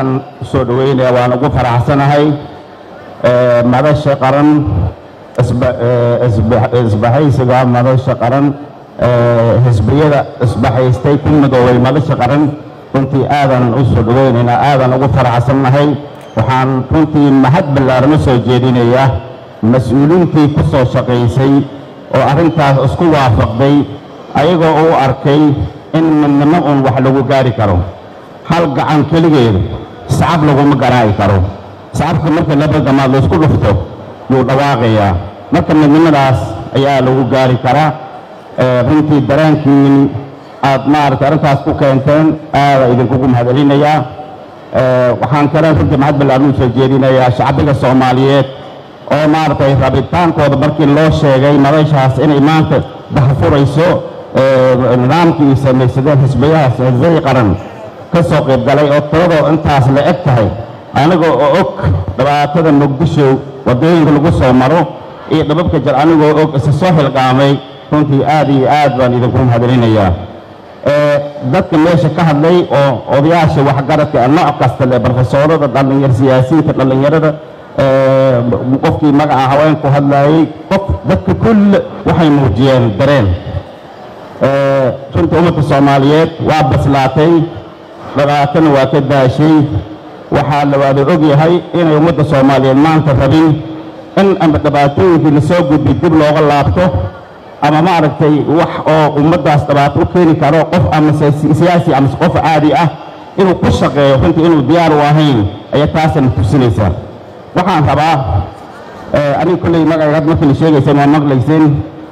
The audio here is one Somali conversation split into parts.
soo dhaweynaya waan ugu faraxsanahay madasha qaran isbahaysiga madasha qaran xisbiyada isbahaystay ku midoobay madasha qaran runtii aadan u soo dhaweynaynaa aadan ugu faraxsannahay waxaan runtii mahad ballaaran u soo jeedinayaa mas-uuliintii ku soo shaqaysay oo arrintaas isku waafaqday ayagoo u arkay in midnimo uun wax lagu gaari karo hal gacan keligeedu sacab laguma garaaci karo sacabka marka laba gamaad laysku dhufto yuu dhawaaqayaa marka midnimadaas ayaa lagu gaari karaa runtii dareenkiin aad maaragtay arrintaas ku keenteen aada idinkugu mahadcelinayaa waxaan kale runtii mahad ballaaran u soo jeedinayaa shacbiga soomaaliyeed oo maaragtay rabitaankooda markii loo sheegay madashaas inay maanta dahfurayso nidaamkii ay samaysadeen xisbiyahaas xisbiyadii qaran ka soo qayb galay oo tiradoo intaas la eg tahay anigoo oo og dhibaatada muqdisho waddooyinka lagu soo maro iyo dhababka jir anigoo og isa soo xilqaamay runtii aad iyo aad baan idinku mahadcelinayaa dadka meesha ka hadlay oo odayaasha waxgaradka nooc kasta le barofesoorada dhallinyar siyaasiyiinta dhallinyarada qofkii magaca haweenku hadlaayey qof dadka kulle waxay muujiyeen dareen runtii ummadda soomaaliyeed waa baslaatay dhibaatana waa ka daashay waxaa la waada og yahay inay ummadda soomaaliyeed maanta rabin in ama dhibaatooyinkii lasoo gudbay dib looga laabto ama maaragtay wax oo ummaddaas dhibaato u keeni karo qof ama siyaasi ama qof caadi ah inuu ku shaqeeyo runtii inuu diyaar u ahayn ayaa taasana tusinaysaa waxaan rabaa aniga kolley magacaygaad markii la sheegayseen waa maqlayseen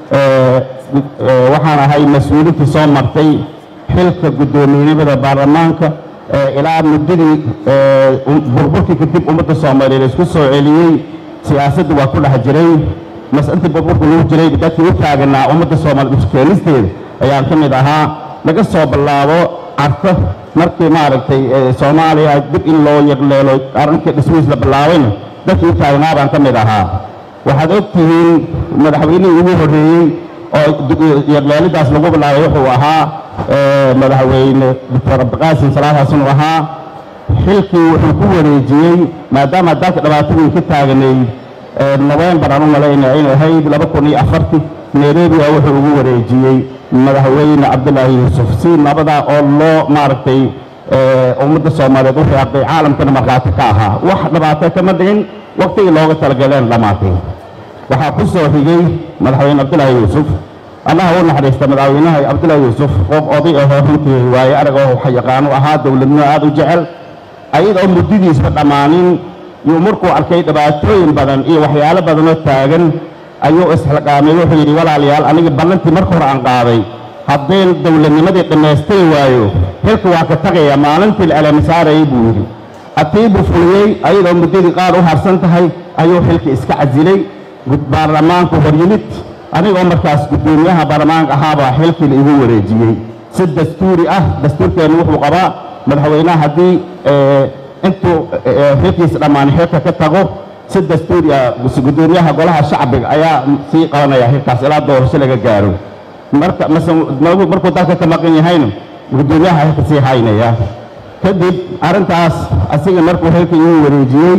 waxaan ahay mas-uuliintii soo martay xilka guddoomiyenimada baarlamaanka ilaa muddadii burburkii kadib ummadda soomaaliyeed isku soo celiyey siyaasadda waa ku dhex jiray mas-intii burburka lagu jiray dadkii u taaganaa ummadda soomaaliyeed iskeenisteeda ayaan ka mid ahaa laga soo bilaabo carta markii maaragtay soomaaliya dib in loo yaqleelo arrinkii dhismihiis la bilaabayna dadkii u taagnaa baan ka mid ahaa waxaad og tihiin madaxweynihii ugu horreeyey oo yaqleelidaas lagu bilaabay wuxuu ahaa madaxweyne doctor abdiqaasim salaad xasan uu ahaa xilkii wuxuu ku wareejiyey maadaama dalka dhibaatadii ka taaganay nofembar aan u malaynaya inay ahayd laba kun iyo afartii nairobi a wuxuu ugu wareejiyey madaxweyne cabdulaahi yuusuf si nabadaa oo loo maaragtay ummadda soomaaliyeed u reeqay caalamkana markhaati ka ahaa wax dhibaato kama dhicin waktigii looga talagaleen dhammaatay waxaa ku soo xigay madaxweyne cabdulaahi yuusuf allaha u naxariista madaxweynaha cabdulaahi yuusuf qof oday ahoo runtii waaye arag oo yaqaanu ahaa dowladnimo aad u jecel ayadoo muddadiisba dhammaanin yuu markuu arkay dhibaatooyin badan iyo waxyaalo badanoo taagan ayuu isxilqaamay wuxuu yidhi walaalayaal aniga ballantii marka hore aan qaaday haddeen dowladnimadii dhammaystiri waayo xilka waa ka tagaya maalintii la alamisaarayay buu yidhi hatii buu fuliyey ayadoo muddadii qaar u harsan tahay ayuu xilka iska casilay baarlamaanku hor yimid anigoo markaas guddoomiyaha baarlamaanka ahaabaa xilkii la igu wareejiyey si dastuuri ah dastuurkeennu wuxuu qabaa madaxweynaha haddii intuu xilkiisa dhammaanay xilka ka tago si dastuuri ah guddoomiyaha golaha shacbiga ayaa sii qabanaya xilkaas ilaa doorasho laga gaaro marka mase markuu dalka ka maqan yahayna guddoomiyaha xilka sii haynaya kadib arrintaas asiga markuu xilka igu wareejiyey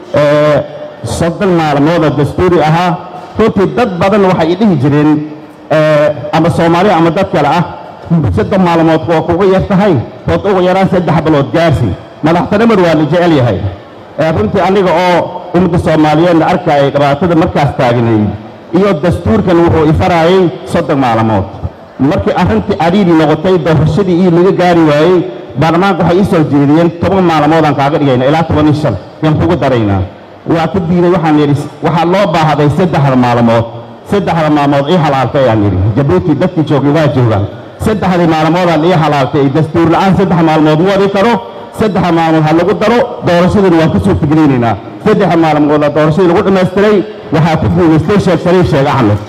soddon maalmoodoo dastuuri ahaa runtii dad badan waxay dhihi jireen ama soomaaliya ama dad kale ah soddon maalmood waa kuga yar tahay ood uga yaraan saddex bilood gaarsi madaxtinimadu waa la jecel yahay runtii aniga oo ummadda soomaaliyeedna arkayay dhibaatada markaas taagnayd iyo dastuurkan wuxuu ifaraayay soddon maalmood markii arrintii cariiri noqotay doorashadii iyo laga gaari waayey baarlamaanka waxay ii soo jeediyeen toban maalmoodaan kaaga dhigayna ilaa toban iyo shan yaan kugu daraynaa waa ku diiday waxaan yidhi waxaa loo baahday saddexda maalmood saddexda maalmood ii halaaltay ayaan yidhi jabuuti dadkii joogay waa joogaan saddexdii maalmoodaan ii halaaltay dastuur la'aan saddex maalmood mu wadi karo saddexa maalmood ha lagu daro doorashadiina waan ku suurtagelinaynaa saddexa maalmooda doorashadii lagu dhammaystiray waxaa ku guudaystay sheekh shariif sheekh axmed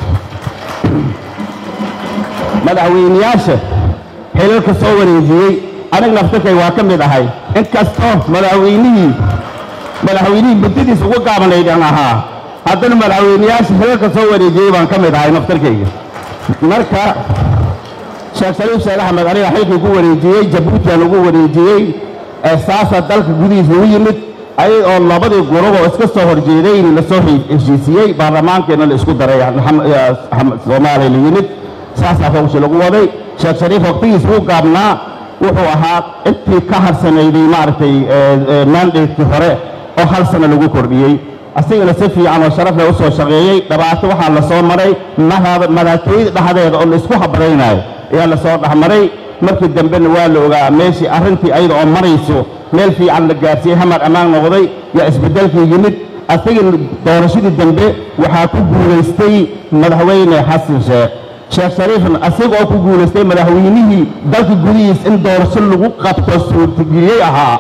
madaxweyneyaasha xilalka soo wareejiyey aniga naftakay waa ka mid ahay inkastoo madaxweynihii madaxweynihii muddadiis ugu gaabanaydaan ahaa haddana madaxweyneyaasha xilalka soo wareejiyey baan ka mid ahay naftarkayga marka sheekh shariif sheekh axmed aniga xilkii ku wareejiyey jabuutiaan ugu wareejiyey saasaa dalka gudihiisa ugu yimid ayag oo labadii gurub oo iska soo horjeedayn lasoo heshiisiyey baarlamaankeena la isku daray soomaaliya la yimid saasaa howsha lagu waday sheekh shariif waqtigiis wuu gaabnaa wuxuu ahaa intii ka harsanayday maaragtay mandatekii hore oo hal sano lagu kordhiyey asigana si fiican oo sharaf leh u soo shaqeeyey dhibaato waxaa la soo maray madaxtooyada dhexdeeda oo la isku habraynayo ayaa la soo dhexmaray markii dambena waa la ogaa meeshii arrintii ayada oo marayso meel fiican la gaarsiiyey hamar ammaan noqday yaa isbeddelkii yimid asigana doorashadii dambe waxaa ku guulaystay madaxweyne xasan sheekh sheekh shariifna asiga oo ku guulaystay madaxweynihii dalka gudihiis in doorasho lagu qabto suurtageliyey ahaa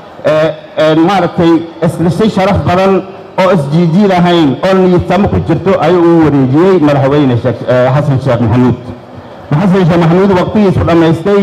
maaragtay isdhisay sharaf badan oo isjiijiid ahayn oo niyadsamo ku jirto ayuu uu wareejiyey madaxweyne xasan sheekh maxamuud xasan sheekh maxamuud waqtigiisu dhammaystay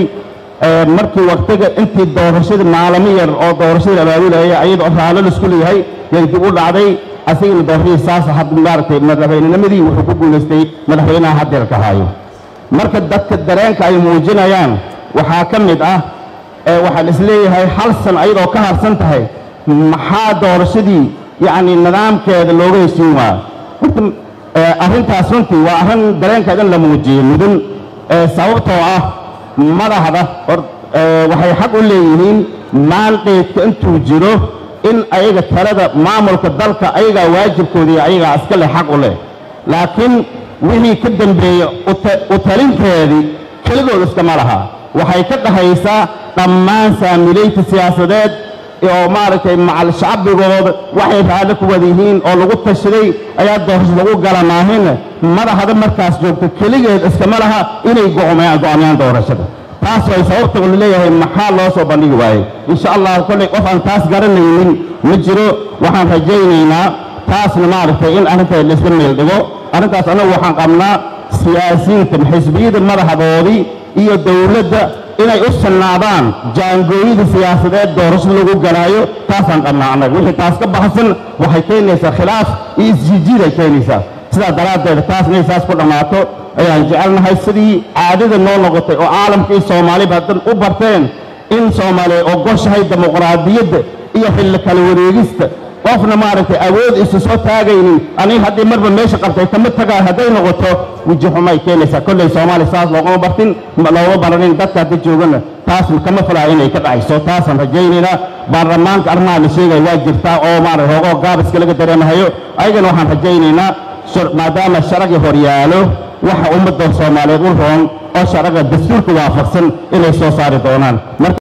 markii waqtiga intii doorashada maalamo yar oo doorashada abaabulaya ayadoo raallo laisku leeyahay yay dib u dhacday asigana doorashadii saas had maaragtay madaxweynenimadii wuxuu ku guulaystay madaxweynaha haddeerka haayo marka dadka dareenka ay muujinayaan waxaa ka mid ah waxaan isleeyahay hal san ayadoo ka harsan tahay maxaa doorashadii yacni nidaamkeeda looga heshiin waayo horta arrintaas runtii waa arrin dareenkeeda in la muujiyo mudun sababtoo ah madaxda waxay xaq u leeyihiin maandeedka intuu jiro in ayaga talada maamulka dalka ayagaa waajibkoodii ayagaa iska leh xaq u leh laakiin wixii ka dambeeya u talinteedii keligood iskama laha waxay ka dhahaysaa dhammaan saamilayta siyaasadeed oo maaragtay macal shacbigooda waxay raalli ku wada yihiin oo lagu tashaday ayaa doorasho lagu gala maahin madaxda markaas joogta keligeed iskama laha inay go'aamiyaan doorashada taas way sababta la leeyahay maxaa loo soo bandhigi waayey insha allah kolley qof aan taas garanaynin ma jiro waxaan rajaynaynaa taasna maaragtay in arrinteeda laisla meel dhigo arrintaas annagu waxaan qabnaa siyaasiyiinta xisbiyada madaxdoodii iyo dowladda inay u sannaadaan jaangooyada siyaasadeed doorasho lagu galaayo taasaan qabnaa annaga wixii taas ka baxsan waxay keenaysaa khilaaf iyo isjiijiid ay keenaysaa sidaa daraaddeed taas inay saas ku dhammaato ayaan jecelnahay sidii caadada noo noqotay oo caalamka iyo soomaaliba haddan u barteen in soomaaliya ogoshahay dimuqraadiyadda iyo xilli kala wareegista qofna maaragtay awood isu soo taagaynin aniga haddii marba meesha qabtay kama tagaa hadday noqoto weji xumay keenaysaa kolley soomaaliya saas loogama bartin looma baranin dadka hadda joogana taas kama filaa inay ka dhacayso taasaan rajaynaynaa baarlamaanka arrimaha la sheegaya waa jirtaa oo maarata hoogoo gaabiska laga dareemahayo ayagana waxaan rajaynaynaa maadaama sharagi horyaalo waxa ummadda soomaaliyeed u roon oo sharaga dastuurka waafaqsan inay soo saari doonaan